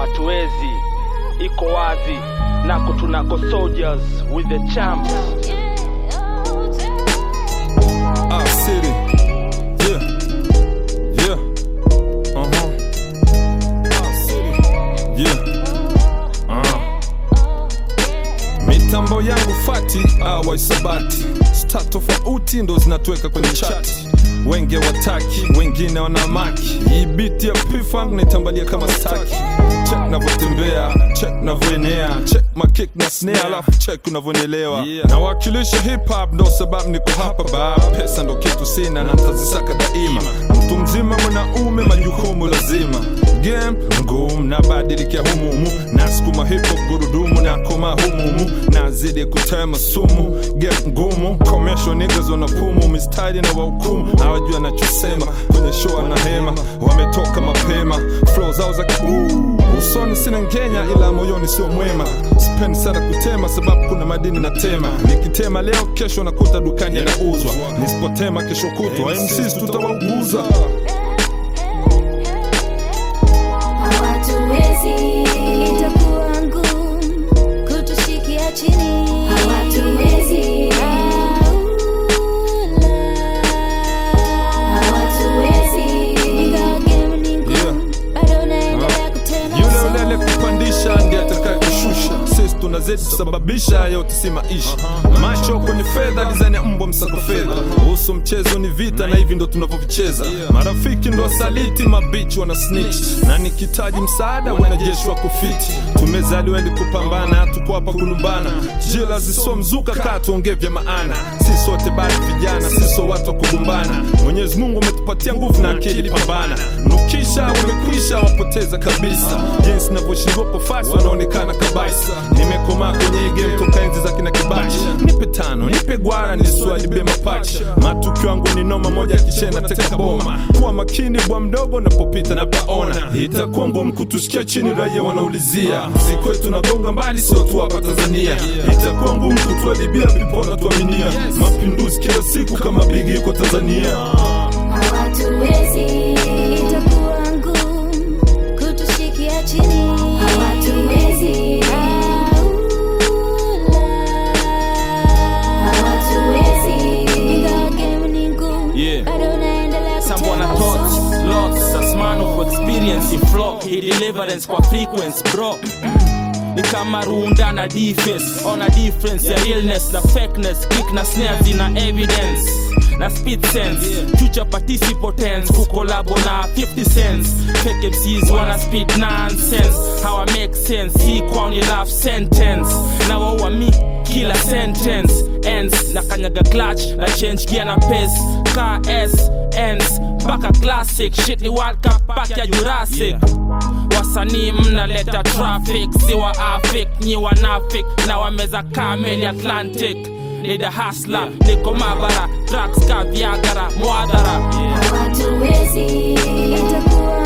hawatuwezi iko wazi nako tunako soldiers with the champs Ah, city. Yeah. Yeah. Uh-huh. Ah, city. Yeah. Uh. Mitambo yangu fati awa isabati sta tofauti ndo zinatuweka kwenye chati wenge wataki wengine wanamaki hii biti ya pifang naitambalia kama staki chek navyotembea chek navyoenea chek makik na snare alafu chek unavyonielewa nawakilisha hip hop ndo sababu niko hapa ba pesa ndo kitu sina na ntazisaka daima mtu mzima mwanaume majukumu lazima game ngumu nabadilikia humumu nasukuma hip hop gurudumu na koma humumu nazidi kutema sumu game ngumu commercial niggas wanapumu mistari na wahukumu hawajua nachosema kwenye show na hema wametoka mapema flow zao za kibuu usoni sina ngenya ila moyoni sio mwema sipendi sana kutema sababu kuna madini na tema nikitema leo kesho nakuta dukani yanauzwa nisipotema kesho kutwa mcs tutawauguza hawatuwezi, itakuwa ngumu kutushikia chini, hawatuwezi, hawatuwezi, ingawa game ni ngumu, bado naendelea kutema yule ulele kupandisha ndiye atakaye kushusha sisi tunazidi kusababisha yote si maisha macho kwenye fedha dizani ya mbwa msako fedha kuhusu mchezo ni vita na hivi ndo tunavyovicheza marafiki ndo wasaliti mabichi wana snitch na nikitaji msaada wanajeshi wa kufiti tumezaliwa ili kupambana tuko hapa kulumbana jila zisomzuka kaa tuongee vya maana si sote bado vijana siso watu wa kugombana mwenyezi mungu umetupatia nguvu na akili pambana nukisha wamekwisha wapoteza kabisa jinsi navyoshindwapo fasi wanaonekana kabisa nimekomaa kwenye hii game toka enzi za kina kibachi nipe tano nipe gwara niswalibe mapacha matukio yangu ni noma moja kichena teka boma kuwa makini bwa mdogo napopita na paona itakuwa ngumu kutusikia chini raia wanaulizia sikwetu nagonga mbali sio tu hapa tanzania itakuwa ngumu kutuadibia vipona tuaminia mapinduzi kila siku kama bigi yuko tanzania hawatuwezi, itakuwa ngumu kutushikia chini, hawatuwezi, hawatuwezi, ingawa game ni ngumu, Yeah. bado naendelea Someone kutema I taught sumu. lots as man of experience in flock he deliverance kwa frequency bro ni kama runda na defense ona difference ya realness na fakeness kick na snares ina evidence na speed sense future participants kukolabo na 50 cents fake MCs wanna speed nonsense how I make sense hii kwao ni love sentence na waua mi kila sentence ends na kanyaga clutch na change gear na pace car s ends mpaka classic shit ni world cup pack ya jurassic wasanii mnaleta traffic si wa afik nyi wanafik na wameza kameli atlantic ni the hasla niko mabara tracks ka viagara mwadhara hawatuwezi, itakuwa